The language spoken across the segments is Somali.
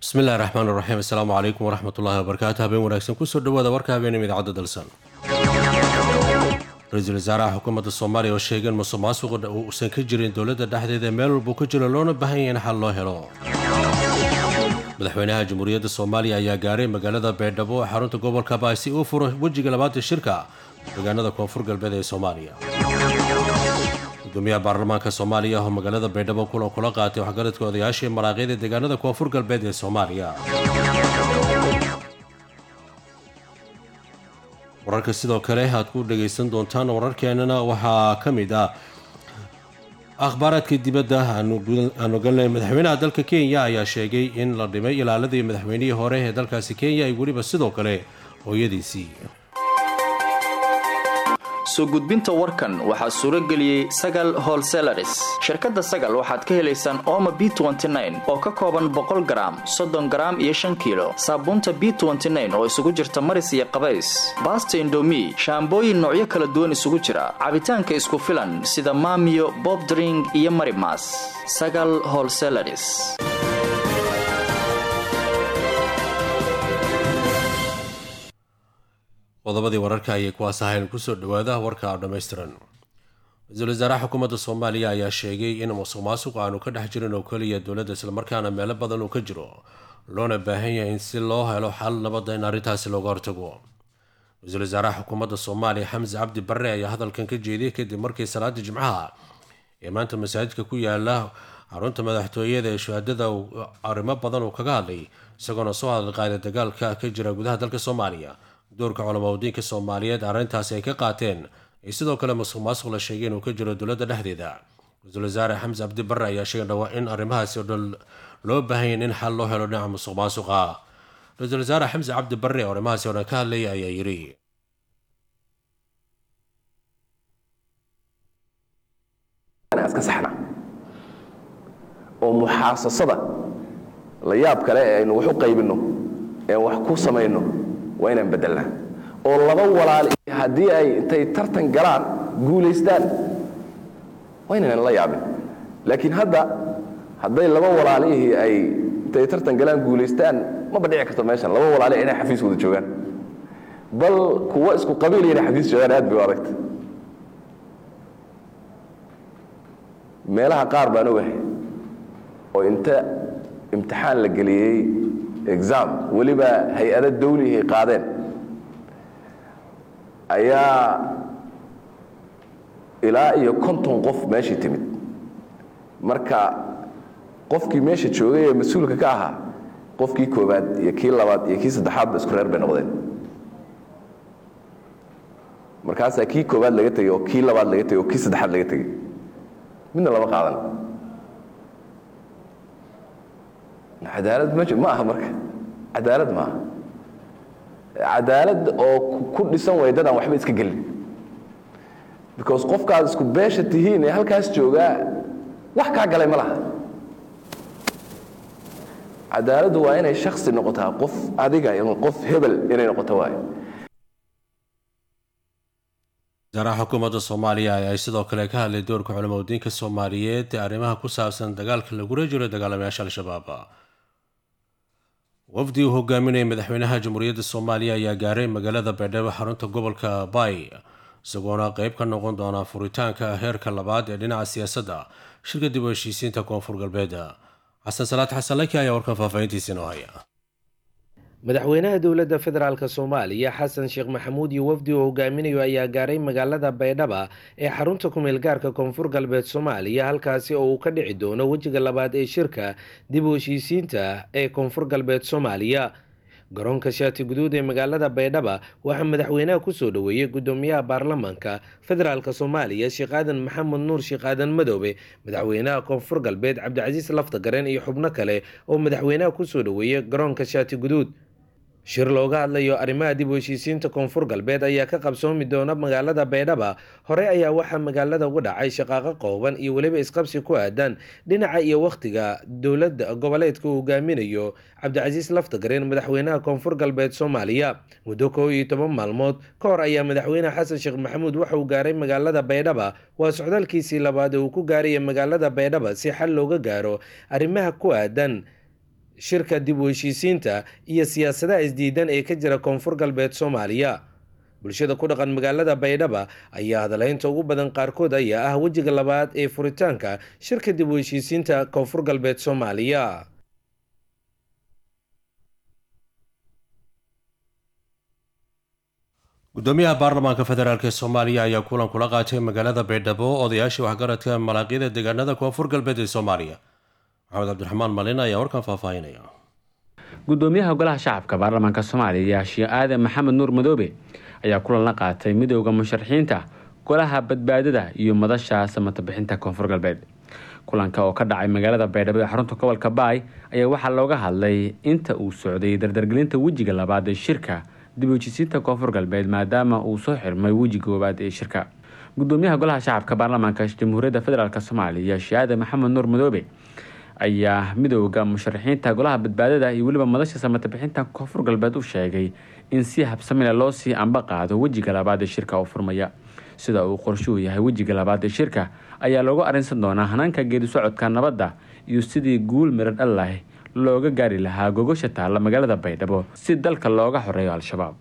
bismillahi raxmaan raxiim assalaamu calaykum waraxmatullaahi wabarakaatu habeen wanaagsan kusoo dhawaada warka habeenima idaacadda dalsan ra-iisul wasaaraha xukuumadda soomaaliya oo sheegay in musuq maasuqa uusan ka jirin dowladda dhexdeeda meel walbuu ka jiro loona baahan yahay in xal loo helo madaxweynaha jamhuuriyadda soomaaliya ayaa gaaray magaalada baydhabo ee xarunta gobolka baay si uu furo wejiga labaatan shirka deegaanada koonfur galbeed ee soomaaliya gudoomiyaha baarlamaanka soomaaliya oo magaalada baydhabo kulan kula qaatay waxgaradka odayaashii maraaqyada deegaanada koonfur galbeed ee soomaaliya wararka sidoo kale aad ku dhagaysan doontaan wararkeenana waxaa ka mid ah akhbaaraadka dibadda aanu galnay madaxweynaha dalka kenya ayaa sheegay in la dhimay ilaaladii madaxweynihii hore ee dalkaasi kenya iyo weliba sidoo kale hooyadiisii soo gudbinta warkan waxaa suuro geliyey sagal holselaris shirkadda sagal waxaad ka helaysaan ooma b oo ka kooban boqol garaam soddon garaam iyo shan kiilo saabuunta b oo isugu jirta maris iyo qabays baasta indomi shaambooyin noocyo kala duwan isugu jira cabitaanka isku filan sida maamiyo bobdring iyo marimas sagal holselaris qodobadii wararka ayay kuwaas ahayn kusoo dhawaada warka dhammaystiran ra-iisul wasaaraha xukuumadda soomaaliya ayaa sheegay in musuq maasuq aanu ka dhex jirin oo keliya dowladda islamarkaana meelo badan uu ka jiro loona baahan yahay in si loo helo xal nabadda in arrintaasi looga hortago ra-iisul wasaaraha xukuumadda soomaaliya xamse cabdi barre ayaa hadalkan ka jeediyey kadib markii salaada jimcaha ee maanta masaajidka ku yaala xarunta madaxtooyada ee shuhaadada arrimo badan uu kaga hadlay isagoona soo hadal qaaday dagaalka ka jira gudaha dalka soomaaliya doorka culamaudiinka soomaaliyeed arrintaasi ay ka qaateen iyo sidoo kale musuq maasuq la sheegay inuu ka jiro dowladda dhexdeeda ra-iisul wasaare xamse cabdi barre ayaa sheegay dhawaa in arrimahaasi oo dhan loo baahanya in xal loo helo dhinaca musuq maasuqa ra-iisul wasaare xamse cabdi barre oo arrimahaasi oo dhan ka hadlaya ayaa yidhi iska saxna oo muxaasasada la yaab kale ee aynu wax u qaybinno ee wax ku samayno waa inaan bedelnaa oo laba walaali haddii ay intay tartan galaan guulaystaan waa inaynan la yaabin laakiin hadda hadday laba walaalihii ay intay tartan galaan guulaystaan maba dhici karto meeshan laba walaali inay xafiis wada joogaan bal kuwa isku qabiil inay xafiis joogaan aad bay u adagta meelaha qaar baan ogahay oo inta imtixaan la geliyey exam weliba hay-ado dawlihay qaadeen ayaa ilaa iyo konton qof meeshii timid marka qofkii meesha joogay ee mas-uulka ka ahaa qofkii koobaad iyo kii labaad iyo kii saddexaadba isku reer bay noqdeen markaasaa kii koobaad laga tegey oo kii labaad laga tegey oo kii saddexaad laga tegey midna lama qaadan cadaalad m ma aha marka cadaalad maaha cadaalad oo ku dhisan way dadaan waxba iska gelin because qofkaad isku beesha tihiin ee halkaas joogaa wax kaa galay ma laha cadaaladdu waa inay shaksi noqotaa qof adiga qof hebel inay noqoto waayo wasaaraha xukuumadda soomaaliya ayaa sidoo kale ka hadlay doorka culamaudiinka soomaaliyeed ee arrimaha ku saabsan dagaalka lagula jiro dagaalamayaasha al-shabaab wafdi uu hogaaminaya madaxweynaha jamhuuriyadda soomaaliya ayaa gaaray magaalada baydhabo xarunta gobolka baay isagoona qeyb ka noqon doona furitaanka heerka labaad ee dhinaca siyaasadda shirka dib u heshiisiinta koonfur galbeed xasan salaad xasan laki ayaa warkan faahfaahintiisa inoo haya madaxweynaha dowladda federaalk soomaaliya xasan sheekh maxamuud iyo wafdi uu hogaaminayo ayaa gaaray magaalada baydhaba ee xarunta kumeel gaarka koonfur galbeed soomaaliya halkaasi oo uu ka dhici doono wejiga labaad ee shirka dib u heshiisiinta ee koonfur galbeed soomaaliya garoonka shaati guduud ee magaalada baydhaba waxaa madaxweynaha kusoo dhoweeyey gudoomiyaha baarlamaanka federaalk soomaaliya sheekh aadan maxamed nuur sheekh aadan madoobe madaxweynaha koonfur galbeed cabdicasiis laftagareen iyo xubno kale oo madaxweynaha kusoo dhoweeyey garoonka shaati guduud shir looga hadlayo arrimaha dib u heshiisiinta koonfur galbeed ayaa ka qabsoomi doona magaalada baydhaba hore ayaa waxaa magaalada uga dhacay shaqaaqo qooban iyo weliba isqabsi ku aadan dhinaca iyo wakhtiga dowladda goboleedka uu hogaaminayo cabdicasiis laftagareen madaxweynaha koonfur galbeed soomaaliya muddo kow iyo toban maalmood ka hor ayaa madaxweyne xasan sheekh maxamuud waxa uu gaaray magaalada baydhaba waa socdaalkiisii labaad ee uu ku gaaraya magaalada baydhaba si xal looga gaaro arrimaha ku aadan shirka dib u heshiisiinta iyo siyaasadaha isdiidan ee ka jira koonfur galbeed soomaaliya bulshada ku dhaqan magaalada baydhaba ayaa hadalaynta ugu badan qaarkood ayaa ah wejiga labaad ee furitaanka shirka dib u heshiisiinta koonfur galbeed soomaaliya gudoomiyaha baarlamaanka federaalk ee soomaaliya ayaa kulan kula qaatay magaalada baydhabo odayaashii waxgaradka malaaqyada deegaanada koonfur galbeed ee soomaaliya maxamed cabdiraxmaan malin ayaa warkan faahfaahinaya gudoomiyaha golaha shacabka baarlamaanka soomaaliya sheekh aadan maxamed nuur madoobe ayaa kulan la qaatay midooda musharaxiinta golaha badbaadada iyo madasha samatabixinta koonfur galbeed kulanka oo ka dhacay magaalada baydhabo ee xarunta gobolka baay ayaa waxaa looga hadlay inta uu socday dardargelinta wejiga labaad ee shirka dib hejisiinta koonfur galbeed maadaama uu soo xirmay wejiga koowaad ee shirka gudoomiyaha golaha shacabka baarlamaanka jamhuuriyadda federaalk soomaaliya sheekh aadan maxamed nuur madoobe ayaa midooda musharaxiinta golaha badbaadada iyo weliba madasha samatabixinta koonfur galbeed u sheegay in si habsamile loo sii amba qaado wejiga labaad ee shirka oo furmaya sida uu qorshuhu yahay wejiga labaad ee shirka ayaa loogu arrinsan doonaa hanaanka geedi socodka nabadda iyo sidii guul miro dhal lah looga gaari lahaa gogosha taalla magaalada baydhabo si dalka looga xoreeyo al-shabaab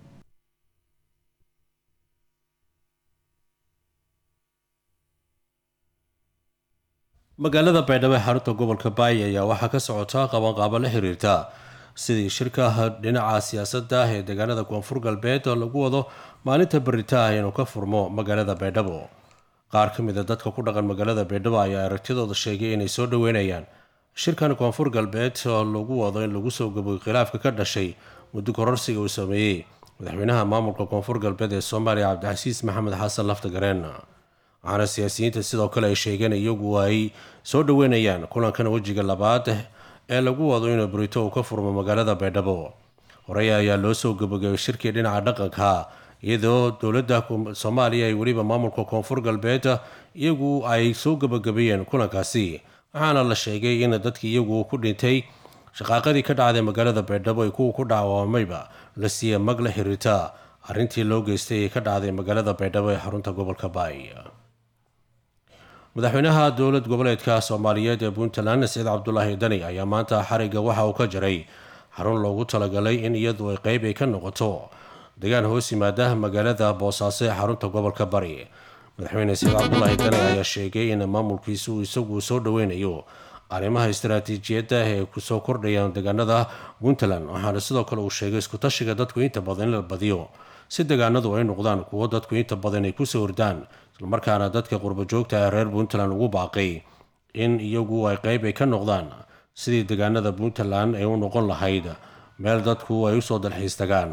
magaalada baydhabo ee xarunta gobolka baay ayaa waxaa ka socotaa qabanqaabo la xiriirta sidii shirka dhinaca siyaasadda ee deegaanada koonfur galbeed oo lagu wado maalinta baritaah inuu ka furmo magaalada baydhabo qaar ka mid a dadka ku dhaqan magaalada baydhabo ayaa aragtidooda sheegay inay soo dhoweynayaan shirkan koonfur galbeed oo lagu wado in lagu soo gabogay khilaafka ka dhashay muddo kororsiga uu sameeyey madaxweynaha maamulka koonfur galbeed ee soomaaliya cabdicasiis maxamed xasan laftagareen waxaana siyaasiyiinta sidoo kale ay sheegeen iyagu ay soo dhoweynayaan kulankan wejiga labaad ee lagu wado inuu burito uu ka furmo magaalada baydhabo horey ayaa loo soo gabogabay shirkii dhinaca dhaqanka iyadoo dowladda soomaaliya ay weliba maamulka koonfur galbeed iyagu ay soo gabagabeeyeen kulankaasi waxaana la sheegay in dadkii iyagu ku dhintay shaqaaqadii ka dhacday magaalada baydhabo ay kuwa ku dhacwamayba la siiyey mag la xiriirta arrintii loo geystay ee ka dhacday magaalada baydhabo ee xarunta gobolka baay madaxweynaha dowlad goboleedka soomaaliyeed ee puntland saciid cabdulaahi dani ayaa maanta xariga waxa uu ka jiray xarun loogu talagalay in iyadu ay qeyb ay ka noqoto degaan hoos yimaada magaalada boosaaso ee xarunta gobolka bari madaxweyne saciid cabdulaahi dani ayaa sheegay in maamulkiisu isagu soo dhoweynayo arrimaha istaraatiijiyadda ee kusoo kordhayaan deegaanada puntland waxaana sidoo kale uu sheegay iskutashiga dadku inta badan in la badiyo si deegaanadu ay noqdaan kuwo dadku inta badan ay kusoo hordaan islamarkaana dadka qurbojoogta ee reer puntland ugu baaqay in iyagu ay qeyb ay ka noqdaan sidii deegaanada puntland ay u noqon lahayd meel dadku ay usoo dalxiis tagaan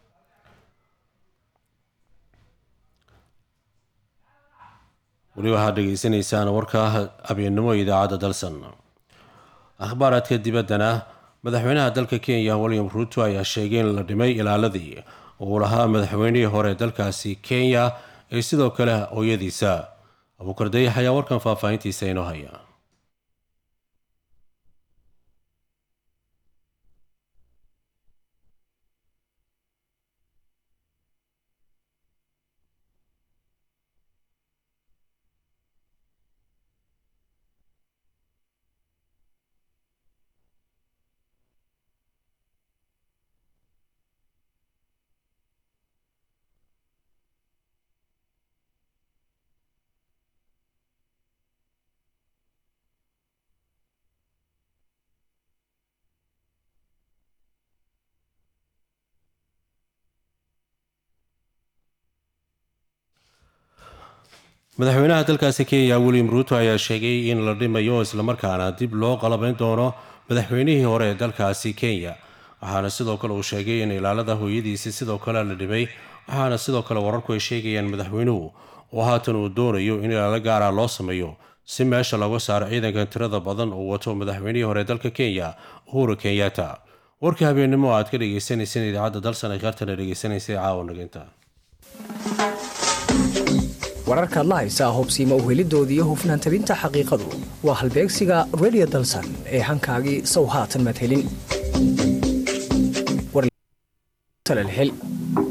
weli waxaad dhegeysanaysaan warka habeennimo idaacadda dalsan akhbaaraadka dibaddana madaxweynaha dalka kenya william ruuto ayaa sheegay in la dhimay ilaaladii uu lahaa madaxweynihii hore dalkaasi kenya ee sidoo kale hooyadiisa abuukar dayax ayaa warkan faahfaahintiisa inoo haya madaxweynaha dalkaasi kenya william ruuto ayaa sheegay in la dhimayo islamarkaana dib loo qalabayn doono madaxweynihii hore ee dalkaasi kenya waxaana sidoo kale uu sheegay in ilaalada hooyadiisi sidoo kale la dhimay waxaana sidoo kale wararku ay sheegayaan madaxweynuhu oo haatan uu doonayo in ilaalo gaara loo sameeyo si meesha laga saaro ciidankan tirada badan uu wato madaxweynihii hore dalka kenya uhuru kenyatta warka habeennimo aad ka dhegeysaneyseen idaacadda dalsan ay qaartana dhegeysanaysay caawa naginta wararkaad la haysaa hobsiima uhelidooda iyo hufnaan tabinta xaqiiqadu waa halbeegsiga redio dalsan ee hankaagii sow haatan madhelin